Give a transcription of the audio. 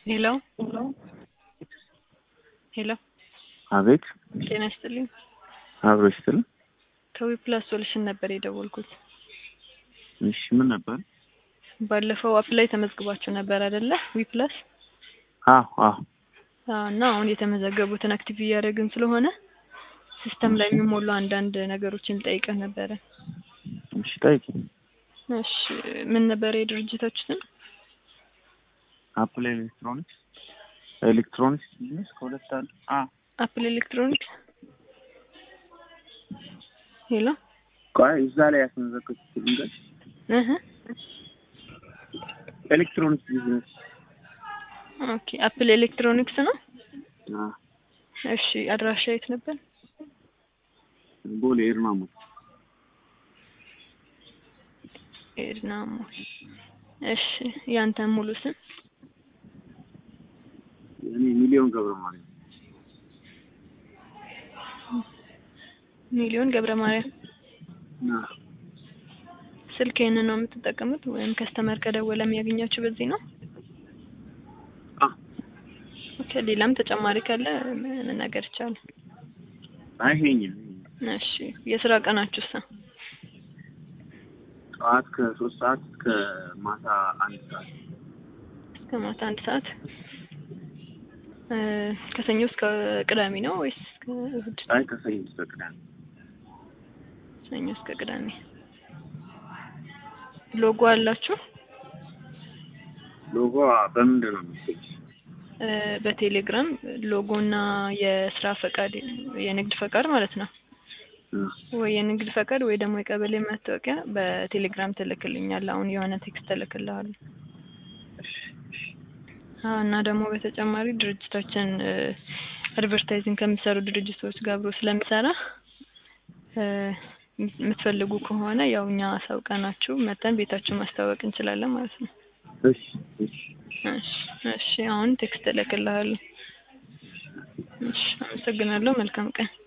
ሄሎ ሄሎ አቤት ጤና ይስጥልኝ። አብሮ ይስጥል። ከዊፕላስ ሶሉሽን ነበር የደወልኩት። እሺ ምን ነበር? ባለፈው አፕ ላይ ተመዝግባችሁ ነበር አይደለ? ዊፕላስ አዎ አዎ አዎ። እና አሁን የተመዘገቡትን አክቲቭ እያደረግን ስለሆነ ሲስተም ላይ የሚሞሉ አንዳንድ ነገሮችን ልጠይቅህ ነበረ። እሺ ጠይቂ። እሺ ምን ነበር የድርጅታችሁ ስም? አፕል ኤሌክትሮኒክስ ኤሌክትሮኒክስ ቢዝነስ ከሁለት አለ። አ አፕል ኤሌክትሮኒክስ። ሄሎ ቆይ እዛ ላይ ያስመዘገቡት ልንገርሽ። እህ ኤሌክትሮኒክስ ቢዝነስ ኦኬ። አፕል ኤሌክትሮኒክስ ነው። አ እሺ አድራሻ የት ነበር? ቦሌ ኤርማሞ ኤድናሞ። እሺ ያንተ ሙሉ ስም? እኔ ሚሊዮን ገብረ ማርያም ሚሊዮን ገብረ ማርያም። አ ስልክ ይህንን ነው የምትጠቀሙት ወይም ከስተመር ከደወለ የሚያገኛችሁ በዚህ ነው? አ ኦኬ። ሌላም ተጨማሪ ካለ መናገር ይቻላል። አይሄኝም እሺ የስራ ቀናችሁስ? ጠዋት ከሶስት ሰዓት እስከ ማታ አንድ ሰዓት እስከ ማታ አንድ ሰዓት እ ከሰኞ እስከ ቅዳሜ ነው ወይስ እስከ እሁድ? አይ ከሰኞ እስከ ቅዳሜ ሰኞ እስከ ቅዳሜ። ሎጎ አላችሁ? ሎጎ በምንድን ነው የምትሰጪው? እ በቴሌግራም ሎጎ እና የስራ ፈቃድ የንግድ ፈቃድ ማለት ነው አ ወይ የንግድ ፈቃድ ወይ ደግሞ የቀበሌ መታወቂያ በቴሌግራም ትልክልኛል። አሁን የሆነ ቴክስት እልክልሃለሁ። እሺ እሺ አዎ እና ደግሞ በተጨማሪ ድርጅታችን አድቨርታይዚንግ ከሚሰሩ ድርጅቶች ጋር አብሮ ስለሚሰራ እ የምትፈልጉ ከሆነ ያው እኛ አሳውቀናችሁ መተን ቤታችሁ ማስታወቅ እንችላለን ማለት ነው። እሺ እሺ እሺ እሺ አሁን ቴክስት እልክልሃለሁ። እሺ አመሰግናለሁ። መልካም ቀን